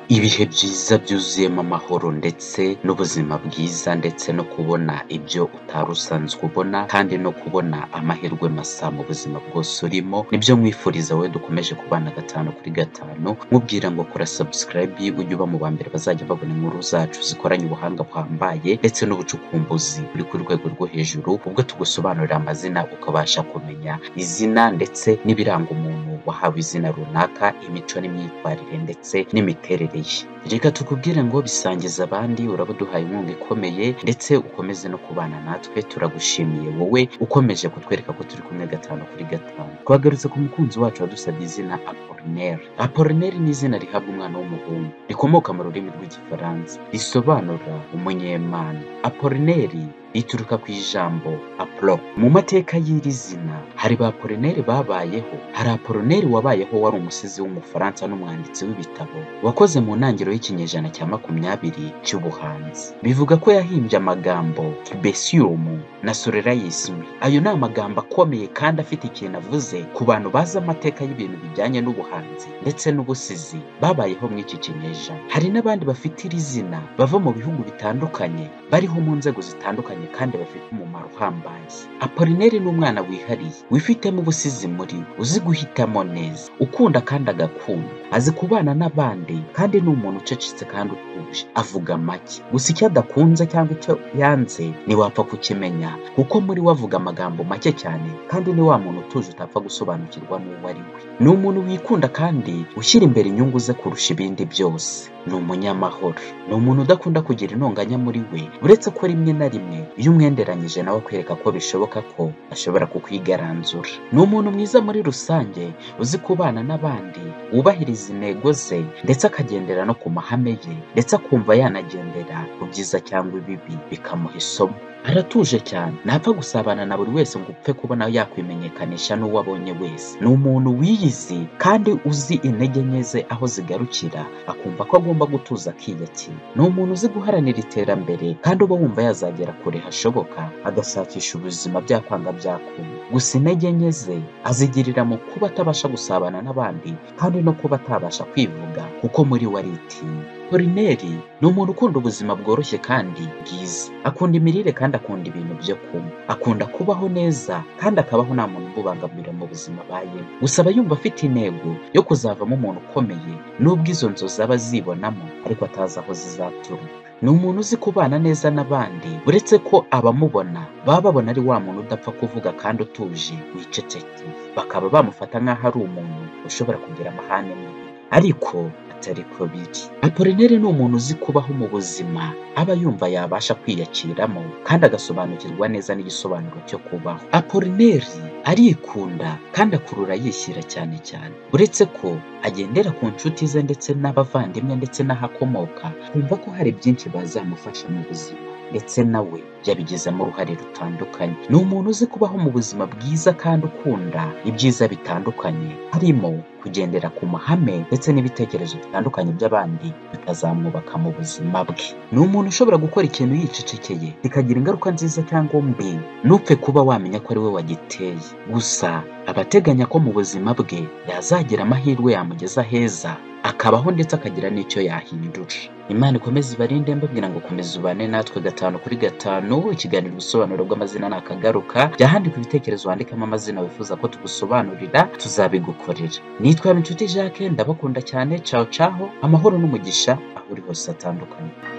Ibihe byiza byuzuyemo amahoro ndetse n'ubuzima bwiza ndetse no kubona ibyo utari usanzwe ubona kandi no kubona amahirwe masa mu buzima bwose urimo, nibyo nkwifuriza wowe dukomeje kubana gatanu kuri gatanu, nkubwira ngo kora subscribe ujye uba mu ba mbere bazajya babona inkuru zacu zikoranye ubuhanga buhambaye ndetse n'ubucukumbuzi buri ku rwego rwo hejuru, ubwo tugusobanurira amazina ukabasha kumenya izina ndetse n'ibiranga umuntu wahawe izina runaka, imico n'imyitwarire ndetse n'imiterere ye. Reka tukubwire ngo bisangize abandi uraba uduhaye inkunga ikomeye ndetse ukomeze no kubana natwe, turagushimiye wowe ukomeje kutwereka ko turi kumwe gatanu kuri gatanu. Twagarutse ku mukunzi wacu wadusabye izina Apolineri. Apolineri ni izina rihabwa umwana w'umuhungu rikomoka mu rurimi rw'igifaransa risobanura umunyemana. Apolineri rituruka ku ijambo apolo. Mu mateka y'iri zina hari ba Apolineri babayeho, hari Apolineri wabayeho wari umusizi w'umufaransa n'umwanditsi w'ibitabo wakoze mu ntangiriro y'ikinyejana cya makumyabiri cy'ubuhanzi. Bivuga ko yahimbye amagambo kibesium na solerayism. Ayo ni amagambo akomeye kandi afite ikintu avuze ku bantu bazi amateka y'ibintu bijyanye n'ubuhanzi ndetse n'ubusizi babayeho muri iki kinyejana. Hari n'abandi bafite iri zina bava mu bihugu bitandukanye bariho mu nzego zitandukanye kandi bafite umumaro uhambaye. Apolineri ni umwana wihariye, wifitemo ubusizi muri we, uzi guhitamo neza, ukunda kandi agakunda, azi kubana n'abandi kandi ni umuntu ucecetse kandi utuje, avuga make. Gusa icyo adakunze cyangwa icyo yanze ntiwapfa kukimenya kuko muri we avuga amagambo make cyane kandi ni wa muntu utuje utapfa gusobanukirwa n'uwo ari we. Ni umuntu wikunda kandi ushyira imbere inyungu ze kurusha ibindi byose. Ni umunyamahoro, ni umuntu udakunda kugira intonganya muri we, uretse ko rimwe na rimwe iyo umwenderanyije nawe akwereka ko bishoboka ko ashobora kukwigaranzura. Ni umuntu mwiza muri rusange uzi kubana n'abandi, wubahiriza intego ze ndetse akagendera no ku mahame ye ndetse akumva yanagendera ku byiza cyangwa ibibi bikamuha isomo. Aratuje cyane, ntapfa gusabana na buri wese ngo upfe kubona yakwimenyekanisha n'uwo abonye wese. Ni umuntu wiyizi kandi uzi intege nke ze aho zigarukira, akumva ko agomba gutuza akiyakira. Ni umuntu uzi guharanira iterambere kandi uba wumva yazagera kure hashoboka, agashakisha ubuzima byakwanga byakunda. Gusa intege nke ze azigirira mu kuba atabasha gusabana n'abandi kandi no kuba atabasha kwivuga kuko muri we aritinya. Apolineri ni umuntu ukunda ubuzima bworoshye kandi bwiza. Akunda imirire kandi akunda ibintu byo kunywa. Akunda kubaho neza kandi akabaho nta muntu umubangamira mu buzima abayemo. Gusa aba yumva afite intego yo kuzavamo umuntu ukomeye nubwo izo nzozi aba azibonamo ariko atazi aho zizaturuka. Ni umuntu uzi kubana neza n'abandi, uretse ko abamubona baba babona ari wa muntu udapfa kuvuga kandi utuje wicecekeye, bakaba bamufata nk'aho ari umuntu ushobora kugira amahane mabi ariko atari ko biri. Apolineri ni umuntu uzi kubaho mu buzima aba yumva yabasha kwiyakiramo kandi agasobanukirwa neza n'igisobanuro cyo kubaho. Apolineri arikunda kandi akurura yishyira cyane cyane, uretse ko agendera ku nshuti ze ndetse n'abavandimwe ndetse n'ahakomoka, kumva ko hari byinshi bazamufasha mu buzima ndetse nawe yabigizemo uruhare rutandukanye. Ni umuntu uzi kubaho mu buzima bwiza kandi ukunda ibyiza bitandukanye, harimo kugendera ku mahame ndetse n'ibitekerezo bitandukanye by'abandi bikazamwubaka mu buzima bwe. Ni umuntu ushobora gukora ikintu yicecekeye bikagira ingaruka nziza cyangwa mbi, ntupfe kuba wamenya ko ari we wagiteye. Gusa aba ateganya ko mu buzima bwe yazagira amahirwe yamugeza heza, akabaho ndetse akagira n'icyo yahindura. Imana ikomeze ibarinde mbabwira ngo komeza ubane natwe gatanu kuri gatanu, ikiganiro ubusobanuro bw'amazina ni akagaruka, jya handika ibitekerezo wandikamo amazina wifuza ko tugusobanurira, tuzabigukorera. Nitwa Inshuti Jacques, ndabakunda cyane, caho caho, amahoro n'umugisha aho uri hose atandukanye.